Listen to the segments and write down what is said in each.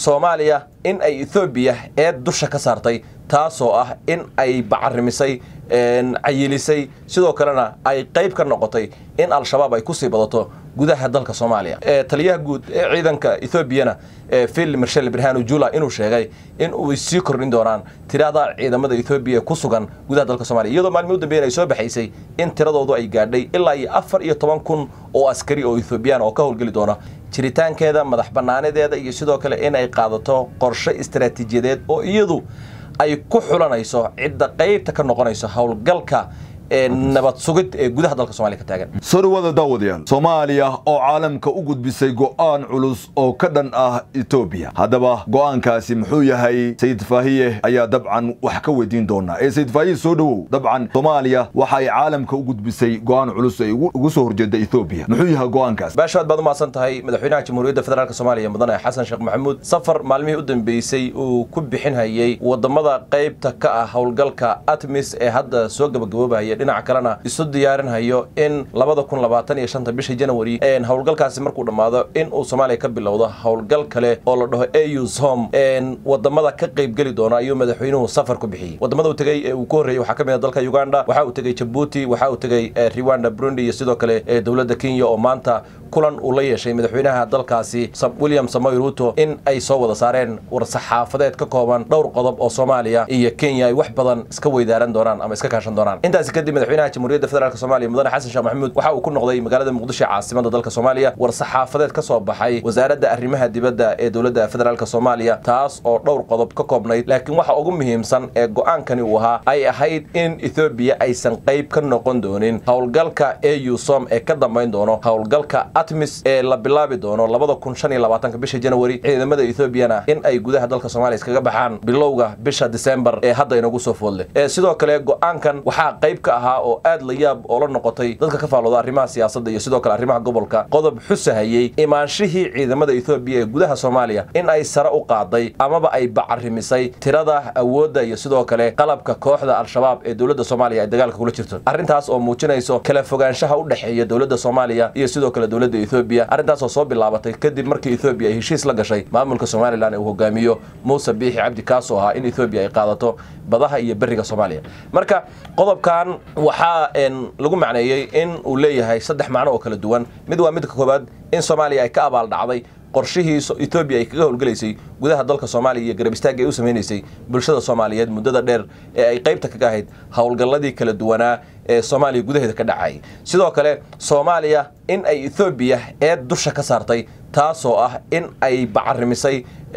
soomaaliya in ay ethoobiya eed dusha ka saartay taasoo ah in ay bacarimisay cayilisay sidoo kalena ay qayb ka noqotay in al-shabaab ay kusii badato gudaha dalka soomaaliya taliyaha guud ee ciidanka ethoobiana phil marshal birhanu jula inuu sheegay in uu sii kordhin doonaan tirada ciidamada ethoobiya ku sugan gudaha dalka soomaliya iyadoo maalmii u dambeyn ay soo baxaysay in tiradoodu ay gaadhay ilaa iyo afar iyo toban kun oo askari oo ethoobiyan oo ka howlgeli doona jiritaankeeda madax bannaanadeeda iyo sidoo kale in ay qaadato qorshe istaraatiijiyadeed oo iyadu ay ku xulanayso cidda qaybta ka noqonayso howlgalka nabad sugid ee gudaha dalka somalia ka taagan soo dhawaada daawadayaal soomaaliya oo caalamka u gudbisay go'aan culus oo ka dhan ah etoobiya haddaba go'aankaasi muxuu yahay sayid faahiye ayaa dabcan wax ka weydiin doonaa ee sayid faahiye soo dhowow dabcan soomaaliya waxa ay caalamka u gudbisay go'aan culus ay ugu soo horjeeda etoobiya muxuu yahay go'aankaas baashaad baad u mahadsan tahay madaxweynaha jamhuuriyadda federaalk soomaaliya mudane xasan sheekh maxamuud safar maalmihii u dambeysay uu ku bixinhayay wadamada qaybta ka ah howlgalka atmis ee hadda soo gabagaboobahaya dhinaca kalena isu diyaarinhayo in labada kun labaatan iyo shanta bisha janawari howlgalkaasi markuu dhammaado in uu soomaaliya ka bilowdo howlgal kale oo la dhaho eus home wadamada ka qaybgeli doona ayuu madaxweynuhu safar ku bixiyey wadamada uu tegey ee uu ku horreeyey waxaa ka mid a dalka uganda waxa uu tegey jabuuti waxa uu tegey rwanda burundi iyo sidoo kale dowladda kenya oo maanta kulan uu la yeeshay madaxweynaha dalkaasi william samoy ruto in ay soo wada saareen war-saxaafadeed ka kooban dhowr qodob oo soomaaliya iyo kenya ay wax badan iska weydaaran doonaan ama iska kaashan doonaan intaasi kadib madaxweynaha jamhuuriyadda federaalk soomaaliya mudane xasan sheekh maxamuud waxa uu ku noqday magaalada muqdisho caasimada dalka soomaaliya war-saxaafadeed ka soo baxay wasaaradda arrimaha dibadda ee dowladda federaalk soomaaliya taas oo dhowr qodob ka koobnayd laakiin waxa ugu muhiimsan ee go-aankani uu ahaa ay ahayd in ethoobiya aysan qayb ka noqon doonin howlgalka eusom ee ka dambayn doono howlgalka atmis ee la bilaabi doono labada kun shan iyo labaatanka bisha janawari ciidamada ethoobiana in ay gudaha dalka soomaaliya iskaga baxaan bilowga bisha disembar ee hadda inagu soo foodle sidoo kale go-aankan waxaa qayb ka ahaa oo aad la yaab oo la noqotay dadka ka faalooda arrimaha siyaasadda iyo sidoo kale arrimaha gobolka qodob xusahayey imaanshihii ciidamada ethoobiya ee gudaha soomaaliya in ay sare u qaaday amaba ay bacarimisay tirada awoodda iyo sidoo kale qalabka kooxda al-shabaab ee dowladda soomaaliya ay dagaalka kula jirto arrintaas oo muujinayso kala fogaanshaha u dhexeeya dowladda soomaaliya iyo sidoo kale dowladda ethoobiya arrintaas oo soo bilaabatay kadib markii ethoobiya ay heshiis la gashay maamulka somalilan ee uu hogaamiyo muuse biixi cabdi kaasoo ahaa in ethoobiya ay qaadato badaha iyo beriga soomaaliya marka qodobkan waxaa lagu macneeyey in uu leeyahay saddex macno oo kala duwan mid waa midka koowaad in soomaaliya ay ka abaal dhacday qorshihii etoobiya ay kaga howlgelaysay gudaha dalka soomaaliya iyo garab istaagga ay u samaynaysay bulshada soomaaliyeed muddada dheer ee ay qaybta kaga ahayd howlgalladii kala duwanaa ee soomaaliya gudaheeda ka dhacayay sidoo kale soomaaliya in ay ethoobiya eed dusha ka saartay taasoo ah in ay bacarimisay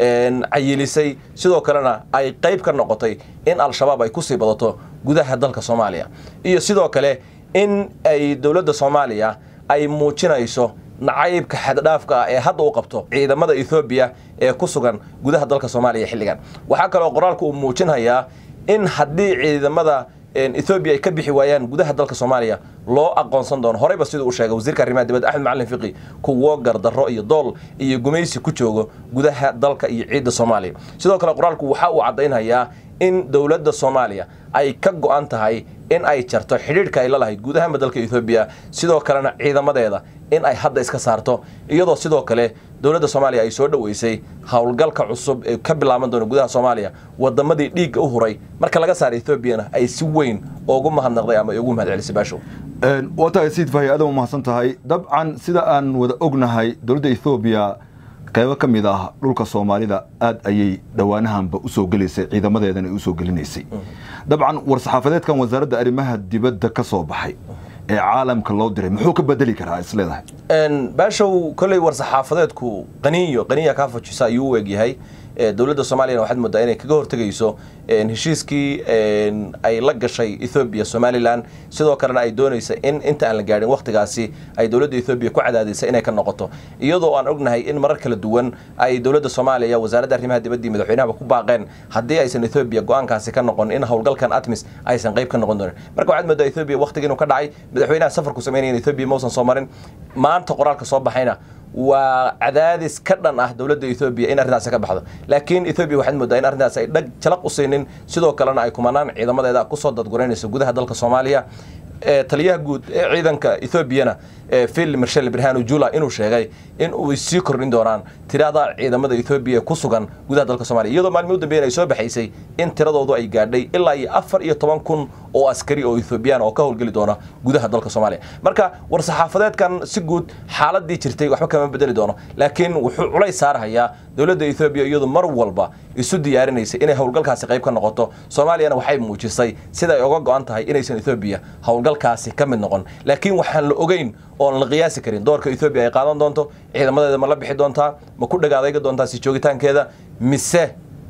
cayilisay sidoo kalena ay qayb ka noqotay in al-shabaab ay kusii badato gudaha dalka soomaaliya iyo sidoo kale in ay dowladda soomaaliya ay muujinayso nacaybka xaddhaafka ah ee hadda u qabto ciidamada ethoobiya ee ku sugan gudaha dalka soomaaliya xilligan waxaa kaloo qoraalku uu muujinhayaa in haddii ciidamada ethoobiya ay ka bixi waayaan gudaha dalka soomaaliya loo aqoonsan doono horeyba siduu u sheegay wasiirka arrimaha dibadda axmed macalin fiqi kuwo gardarro iyo dool iyo gumaysi ku joogo gudaha dalka iyo ciidda soomaaliya sidoo kale qoraalku waxa uu caddaynhayaa in dowladda soomaaliya ay ka go-an tahay in ay jarto xidhiidhka ay la lahayd guud ahaanba dalka ethoobiya sidoo kalena ciidamadeeda in ay hadda iska saarto iyadoo sidoo kale dowladda soomaaliya ay soo dhoweysay howlgalka cusub ee ka bilaaban doona gudaha soomaaliya wadamadii dhiigga u huray marka laga saara ethoobiana ay si weyn ugu mahadnaqday ama ay ugu mahadcelisay baashow waa tahay sayid faahi aad mahadsan tahay dabcan sida aan wada ognahay dowladda ethoobiya qaybo ka mid ah dhulka soomaalida aad ayay dhowaanahanba usoo gelaysay ciidamadeedana usoo gelinaysay dabcan war-saxaafadeedkan wasaaradda arrimaha dibadda ka soo baxay ee caalamka loo diray muxuu ka bedeli karaa isleedahay baashow kolley war-saxaafadeedku qaniyo qaniya kaa fujisa ayuu u egyahay dowladda soomaaliyana waxaad moodaa inay kaga hortegayso heshiiskii ay la gashay ethoobiya somalilan sidoo kalena ay doonaysa in inta aan la gaadhin wakhtigaasi ay dowladda ethoobiya ku cadaadisay inay ka noqoto iyadoo aan ognahay in marar kala duwan ay dowladda soomaaliya wasaaradda arrimaha dibadda iyo madaxweynahaba ku baaqeen haddii aysan ethoobiya go-aankaasi ka noqon in howlgalkan atmis aysan qayb ka noqon doonin marka waxaad moodaa ethoobiya wakhtiga inuu ka dhacay madaxweynaha safarku sameynaya ethoobiya mausan soo marin maanta qoraalka soo baxayna waa cadaadis ka dhan ah dowladda ethoobiya in arrintaasi ka baxdo laakiin ethoobiya waxaad moodaa in arrintaas ay dhag jalaq u siinin sidoo kalena ay kumanaan ciidamadeeda kusoo dadgureynayso gudaha dalka soomaaliya taliyaha guud ee ciidanka ethoobiana phil marshal birhanu jula inuu sheegay in uu sii kordhin doonaan tirada ciidamada ethoobiya ku sugan gudaha dalka soomaliya iyadoo maalmi u dambeyn ay soo baxaysay in tiradoodu ay gaadhay ilaa iyo afar iyo toban kun oo askari oo ethoobiyan oo ka howlgeli doona gudaha dalka soomaaliya marka war-saxaafadeedkan si guud xaaladii jirtay waxba kama bedeli doono laakiin wuxuu culays saarhayaa dowladda ethoobiya iyadu mar walba isu diyaarinaysay inay howlgalkaasi qayb ka noqoto soomaaliyana waxay muujisay sida ay uga go-an tahay inaysan ethoobiya howlgalkaasi ka mid noqon laakiin waxaan la ogeyn oon la qiyaasi karin doorka ethoobiya ay qaadan doonto ciidamadeeda ma la bixi doontaa ma ku dhagaadayga doontaa si joogitaankeeda mise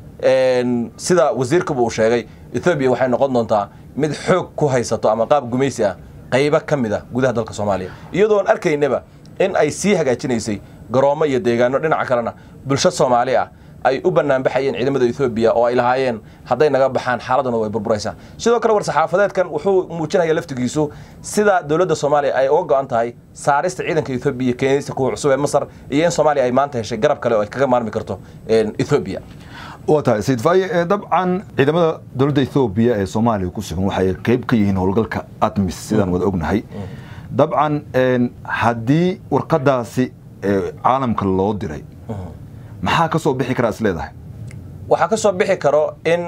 sida wasiirkaba uu sheegay ethoobiya waxay noqon doontaa mid xoog ku haysato ama qaab gumaysi ah qaybo ka mid a gudaha dalka soomaaliya iyadoon arkaynaba in ay sii hagaajinaysay garoomo iyo deegaano dhinaca kalena bulsho soomaali ah ay u banaanbaxayeen ciidamada ethoobiya oo ay lahaayeen hadday naga baxaan xaaladuna way burburaysaa sidoo kale war-saxaafadeedkan wuxuu muujinaya laftigiisu sida dowladda soomaaliya ay uga go-an tahay saarista ciidanka ethoobiya keenista kuwa cusub ee masar iyo in soomaaliya ay maanta heshay garab kale oo ay kaga maarmi karto ethoobiya waa tahay sayid faaye dabcan ciidamada dowladda ethoobiya ee soomaaliya ku sugan waxay qayb ka yihiin howlgalka atmis sidaan wada ognahay dabcan haddii warqadaasi caalamka loo diray maxaa ka soo bixi karaa is leedahay waxaa ka soo bixi karo in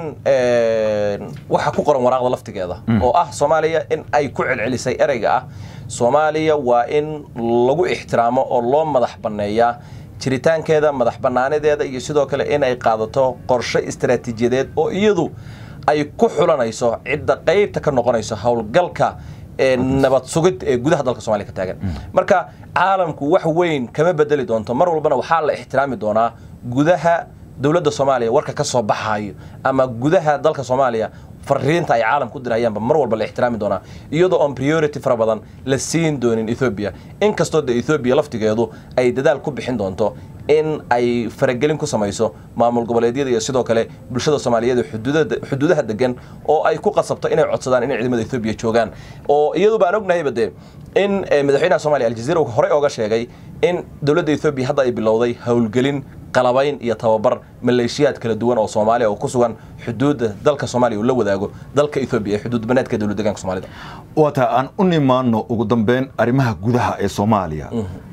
waxa ku qoran waraaqda laftigeeda oo ah soomaaliya in ay ku celcelisay ereyga ah soomaaliya waa in lagu ixtiraamo oo loo madax banneeyaa jiritaankeeda madax bannaanideeda iyo sidoo kale in ay qaadato qorshe istaraatiijiyadeed oo iyadu ay ku xulanayso cidda qaybta ka noqonayso howlgalka nabad sugid ee gudaha dalka somalia ka taagan marka caalamku wax weyn kama bedeli doonto mar walbana waxaa la ixtiraami doonaa gudaha dowladda soomaaliya warka ka soo baxayo ama gudaha dalka soomaaliya fariinta ay caalamka u dirahayaanba mar walba la ixtiraami doonaa iyadoo on priority fara badan la siin doonin ethoobiya inkastoo de ethoobiya laftigeedu ay dadaal ku bixin doonto in ay faragelin ku samayso maamul goboleedyada iyo sidoo kale bulshada soomaaliyeed xuduudaha degan oo ay ku qasabto inay codsadaan inay ciidamada ethoobiya joogaan oo iyadu baan ognahayba dee in madaxweynaha somalia aljaziira horey ooga sheegay in dowladda ethoobiya hadda ay bilowday howlgelin qalabayn iyo tababar maleeshiyaad kala duwan oo soomaaliya oo ku sugan xuduudda dalka soomaaliya uu la wadaago dalka ethoobiya ee xuduud baneedka dowlad deegaanka soomaalida waa tahay aan u nimaano ugu dambeyn arrimaha gudaha ee soomaaliya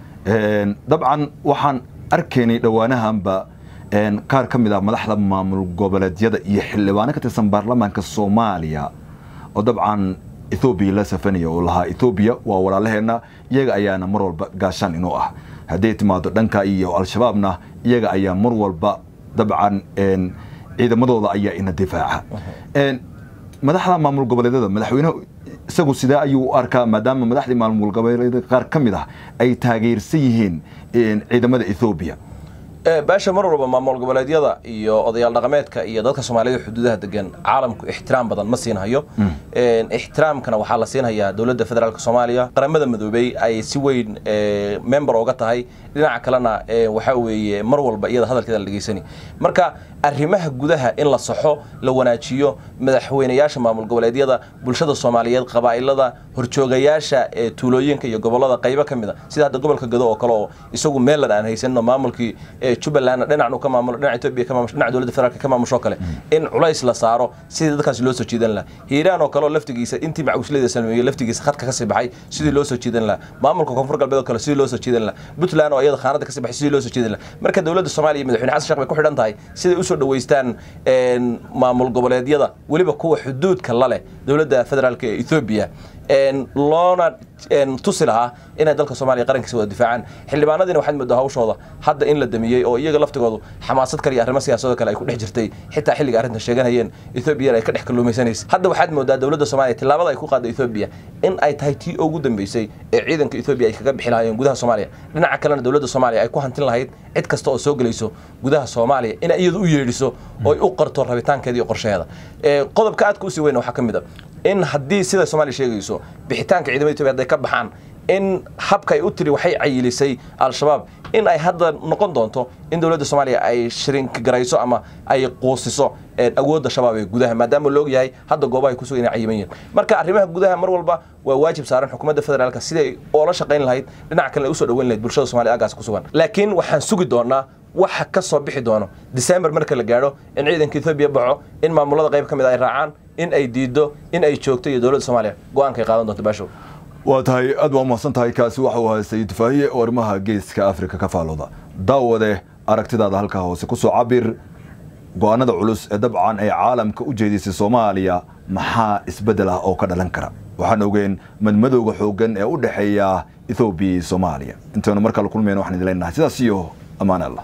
dabcan waxaan arkaynay dhowaanahanba qaar ka mid ah madaxda maamul goboleedyada iyo xildhibaano ka tirsan baarlamaanka soomaaliya oo dabcan ethoobiya la safanaya oo lahaa ethoobiya waa walaalaheenna iyaga ayaana mar walba gaashaan inuu ah hadday timaado dhanka iyo al-shabaabna iyaga ayaa mar walba dabcan ciidamadooda ayaa ina difaaca madaxda maamul goboleedyada madaxweynuhu isagu sidee ayuu u arkaa maadaama madaxdii maamul goboleedyada qaar ka mid ah ay taageersan yihiin ciidamada ethoobiya baasha mar walba maamul goboleedyada iyo odayaal dhaqameedka iyo dadka soomaaliyada xuduudaha degan caalamku ixtiraam badan ma siinhayo ixtiraamkana waxaa la siinhayaa dowladda federaalk soomaaliya qaramada madoobey ay si weyn member oga tahay dhinaca kalena waxaa weeye mar walba iyada hadalkeeda la dhegeysani marka arrimaha gudaha in la saxo la wanaajiyo madaxweynayaasha maamul goboleedyada bulshada soomaaliyeed qabaa'ilada horjoogayaasha ee tuulooyinka iyo gobolada qaybo ka mid a sida hadda gobolka gado oo kale oo isagu meelan aan haysanno maamulkii jubbalandna dhinacnu ka maamulo dhinaca etoobiya ka maamusho dhinaca dowladda federaalka ka maamushoo kale in culays la saaro sidii dadkaasi loo soo jiidan laha hiiraan oo kale oo laftigiisa intii macawislada salmeeyey laftigiisa khadka ka sii baxay sidii loo soo jiidan laha maamulka koonfur galbeed oo kale sidii loo soo jiidan laha puntland oo iyada khaanada ka sii baxay sidii loo soo jiidan laha marka dowladda soomaaliya iyo madaxweyne xasan sheekh bay ku xidhan tahay siday usoo dhaweystaan maamul goboleedyada weliba kuwa xuduudka la leh dowladda federaalk ee ethoobiya loona tusi lahaa inay dalka soomaaliya qarankiisa wada difaacaan xildhibaanadiina waxaad moodaa hawshooda hadda in la damiyey oo iyaga laftigoodu xamaasad kale iyo arrimo siyaasadoo kale ay ku dhex jirtay xitaa xilliga arrintan sheeganayeen ethoobiyan ay ka dhex kalluumaysanaysa hadda waxaad moodaa dowladda soomaaliya tillaabada ay ku qaadda ethoobiya in ay tahay tii ugu dambeysay ee ciidanka ethoobiya ay kaga bixi lahaayeen gudaha soomaaliya dhinaca kalena dowladda soomaaliya ay ku hantin lahayd cid kasta oo soo gelayso gudaha soomaaliya in iyadu u yeedhiso oo ay u qarto rabitaankeeda iyo qorshaheeda qodobka aadka usii weyna waxaa ka mid a in haddii sida soomaaliya sheegayso bixitaanka ciidamada etoobiya hadday ka baxaan in habka ay u tiri waxay cayilisay al-shabaab in ay hadda noqon doonto in dowladda soomaaliya ay shrinkigarayso ama ay quusiso awoodda shabaab ee gudaha maadaama la ogyahay hadda goobaha ay kusugan inay cayiman yihin marka arrimaha gudaha mar walba waa waajib saaran xukuumadda federaalka siday oola shaqayn lahayd dhinaca kalena usoo dhaweyn lahayd bulshada somalia agaas ku sugan laakiin waxaan sugi doonaa waxa ka soo bixi doono december marka la gaadho in ciidanka ethoobiya baxo in maamulada qayb ka mid a ay raacaan in ay diido in ay joogto iyo dowladda soomaaliya go-aankay qaadan doonto baashow waa tahay aad waa mahadsan tahay kaasi waxa uu ahaa sayid faahiye oo arrimaha geeska afrika ka faalooda daawade aragtidaada halkaa hoose ku soo cabir go-aanada culus ee dabcan ay caalamka u jeedisay soomaaliya maxaa isbeddel ah oo ka dhalan kara waxaan ogeen madmadowga xooggan ee u dhexeeya ethoobiya iyo soomaaliya intaynu markale kulmayno waxaan idin leenahay sidaas iyo ammaan allah